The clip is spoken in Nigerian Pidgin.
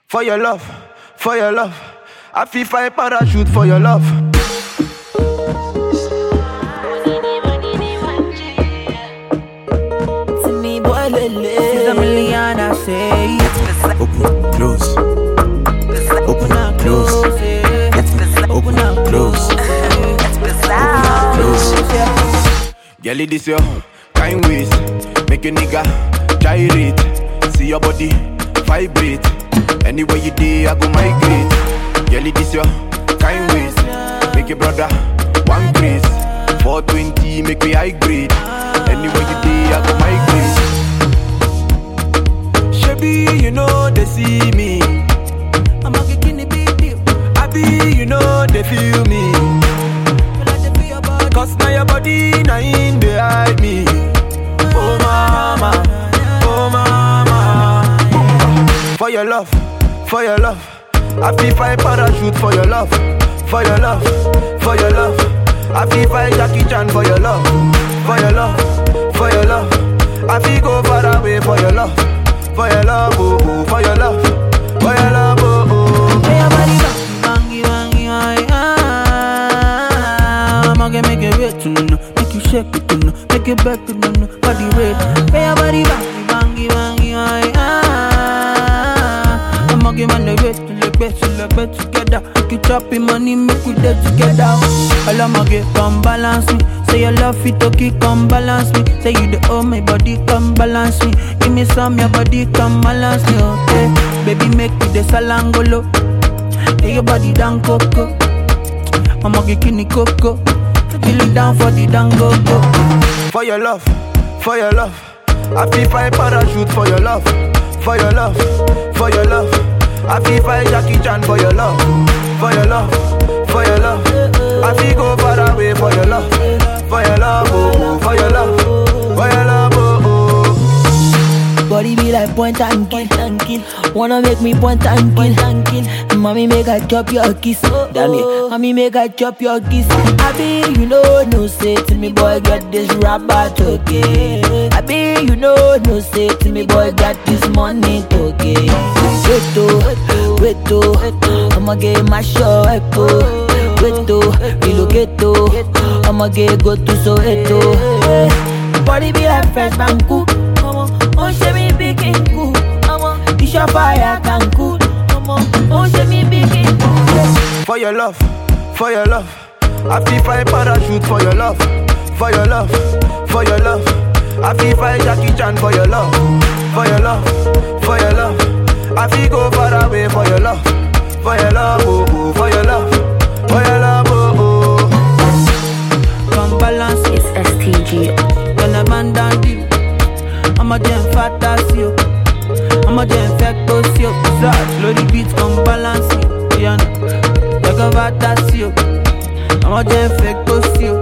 For your love, for your love. I feel fine parachute for your love. To me, boy, lele. She's a million, I say. Open, close. Open up, close. Open up, close. Close. Girl, it this your kind ways. Make a nigga gyrate. See your body vibrate. Anywhere you day, I go migrate. Girl, it this your kind ways. Make your brother one grace. 420, make me high grade. Anywhere you day, I go migrate. Shabby, you know they see me. I'm a kicking the big deal. I be, you know they feel me. Well, I just feel your body. Cause now your body, now in they hide me. Oh mama, oh mama. For your love, for your love. I feel fine parachute for your love, for your love, for your love. I feel fine Jackie Chan for your love, for your love, for your love. I feel go far away for your love, for your love, oh, oh for your love, for your love, oh, oh. Hey, your body bangy, bangy, bangy, ah. I'ma get make it wet to know, make you shake it to know, make it back to know, body red. Hey, your body bangy, bangy, bangy, bangy, ah. I'ma get man the wet to look best, to look best together. Make you chop your money, make we dead together. All I'ma get come balance me. Say your love fit okay, come balance me. Say you the oh my body, come balance me. Give me some, your body, come balance me, okay? Baby, make me the salangolo. Hey, your body down coco. I'ma get kini coco. Kill it down for the dango go. For your love, for your love. I feel fine parachute for your love, for your love, for your love. I feel fine Jackie Chan for your love, for your love, for your love. I feel go far away for your love, for your love, oh, oh, for your love, for your love, oh, oh. Body be like point and kill, and kill. Wanna make me point and kill, and kill. Mommy make I chop your kiss, damn it. Mommy make I chop your kiss. I be you know no say to me boy get this rubber okay. I be you know no say to me boy got this money okay. Wait to, wait to, I'ma get my show echo. Wait to, relocate to, I'ma get go to Soweto. Body be like fresh banku. Ọmọ, ó ń ṣe mí bí kí n kú. Ọmọ, iṣẹ́ fire can cool. Ọmọ, ó ń ṣe mí bí kí n kú. For your love, for your love. I feel fine parachute for your love, for your love, for your love. I feel fine Jackie Chan for your love, for your love, for your love. I feel go far away for your love, for your love, oh, oh, for your love, for your love, oh, oh. Come balance it. It's STG. When a man down deep, I'ma jam fat as you. I'ma jam infect those you. Sad, slow the beat, come balance it. You know, like a fat as you. I'ma jam infect those you.